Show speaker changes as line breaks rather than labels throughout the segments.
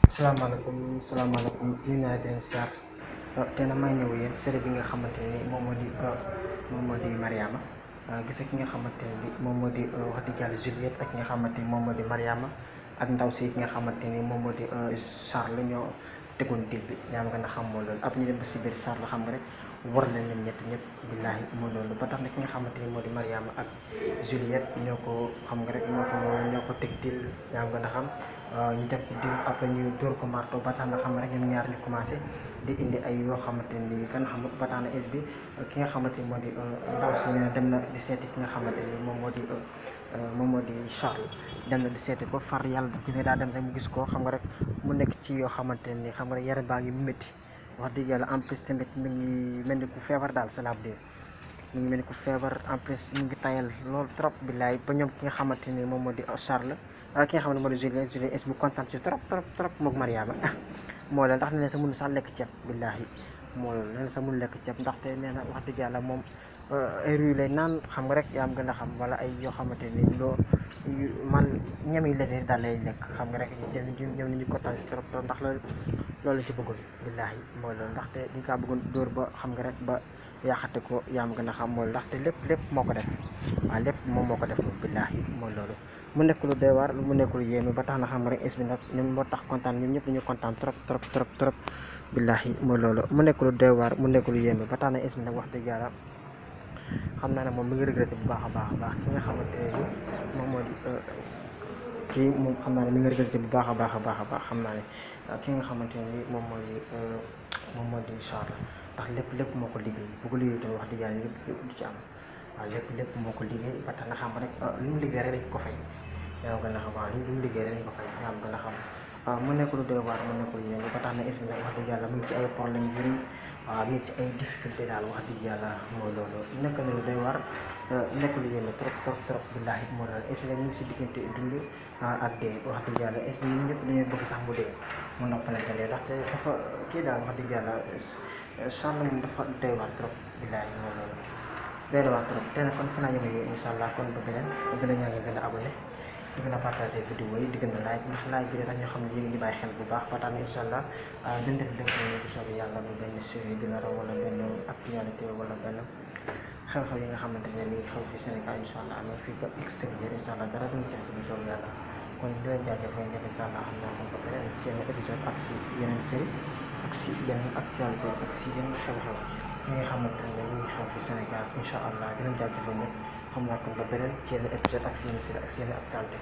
salaamaaleykum salaamaaleykum ñu naa di leen siyaar te na may ñëw yéen série bi nga xamante ni moom moo di moom moo di Mariama gis ki nga xamante ne bi moom moo di wax dëgg yàlla Juliette ak ki nga xamante ni moom moo di Mariama ak ndaw si ki nga xamante ni moom moo di Charles ñoo tegoon dil bi yaa nga na xam moo loolu ab ñu dem ba si biir Charles xam nga rek war leen leen ñett ñëpp billaahi moo loolu ba tax na ki nga xamante ni moo di Mariama ak Juliette ñoo ko xam nga rek ñoo ko ñoo ko teg dil yaa nga na xam ñu def dil après ñu dóor ko marto ba tax na xam rek ñoom ñaar ñu commencé di indi ay yoo xamante ni kan xam ba tax na es bi ki nga xamante ni moo di ndaw si ne dem na di seeti ki nga xamante ni moom moo di moom moo di Charles dem na di seeti ko far yàlla daf gisee daa dem rek mu gis ko xam nga rek mu nekk ci yoo xamante ni xam nga rek yaram baa ngi métti wax dëgg yàlla en plus tamit mi ngi mel ni ku feebar daal cela veut dire mi ngi mel ni ku feebar en plus mu ngi tayal loolu trop billaay ba ñoom ki nga xamante ni moom moo di Charles ki nga xam ne moo di Julien Julien es bu kontaan ci trop trop trop moog Mariama moo la ndax nee na sa mun sax lekk ceeb billaahi moo loolu nee na sa mun lekk ceeb ndaxte nee na wax dëgg yàlla moom ay ruy lay naan xam nga rek yaa am gën a xam wala ay yoo xamante ni loo man ñam yi lese daal lay lekk xam nga rek ñoom ñoom ñu kontaan ci trop trop ndax loolu loolu ci bëggul billaahi mooy loolu ndaxte dañ kaa bëggoon dóor ba xam nga rek ba yaaxate ko yaa am gën a xam mooy ndaxte lépp lépp moo ko def waaw lépp moom moo ko def moom billaahi mooy loolu mu nekk lu doy waar mu nekk lu yéeme ba tax na xam rek es bi nag ñoom moo tax kontaan ñoom ñëpp dañu kontaan trop trop trop trop billaahi mooy loolu mu nekk lu doy waar mu nekk lu yéeme ba tax na es bi nag wax dëgg yàlla xam naa ne moom mi ngi regretté bu baax a baax a baax ki nga xamante ne moom moo di kii moom xam naa ne mi ngi regretté bu baax a baax a baax a baax xam naa ne ki nga xamante ne ni moom moo di moom moo di Charles ndax lépp lépp moo ko liggéey bu ko liggéey tamit wax dëgg yàlla lépp lépp du ci am waaw lépp lépp moo ko liggéey ba tax na xam rek lu mu liggéey rek dañ ko fay yaa gën a xam waaw lu mu liggéey rek dañ ko fay yaa gën a xam waaw mu nekk lu doy waar mu nekk lu yéen ba tax na es bi nag wax dëgg yàlla mu ngi ci ay problème yu bëri waaw mu ngi ci ay difficulté daal wax dëgg yàlla mooy loolu nekk na lu doy waar nekk lu yéeme trop trop trop billaahi moo loolu es bi nag ñu ngi si diggante dund ak dee wax dëgg yàlla es bi ñun ñëpp dañoo bëgg sax mu dee mu noppalante lee ndaxte dafa kii daal wax dëgg yàlla Charles moom dafa doy waar trop billaahi moo loolu doy na waar trop te nag kon fa naa yëngu incha allah kon ba beneen gën a ñaan nga gën a abonné di gën a partagé vidéo yi di gën a like ndax like bi tax ñoo xam ne yéen ngi bàyyi xel bu baax ba tax na incha allah dañ def lépp lu soobee yàlla bu benn série dina raw wala benn actualité wala benn xew-xew yi nga xamante ne mi ngi xew fi Sénégal incha allah am na fii ba extérieur incha allah dara duñ ci bu soobee yàlla kon di leen jaajëfal ñëpp incha allah xam naa kon ba beneen ci yeneen épisode ak si yeneen série ak si yeneen actualité ak si yeneen xew-xew ñi nga xamante ne ñu ngi xew fi Sénégal incha allah di leen jaajëfal ñëpp xam naa kon ba beneen ci yenn épisode ak si yenn série ak si yenn actualité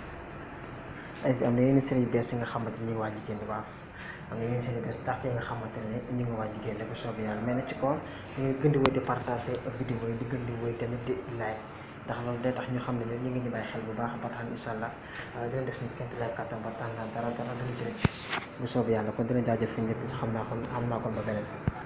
es bi am na yenn série yu bees yi nga xamante ni ñu ngi waaj a génn waaw am na yenn série yu bees tax yi nga xamante ne ñu ngi waaj a génn bu soobee yàlla mais nag ci kaw ñu ngi gën di wéy di partagé vidéo yi di gën di wéy tamit di like ndax loolu day tax ñu xam ne ne ñu ngi ñu bàyyi xel bu baax ba tax incha allah dina def suñu kéem lay kàttan ba tax na dara dara dana ci rëcc bu soobee yàlla kon dina jaajëfal ñëpp xam naa kon xam naa kon ba beneen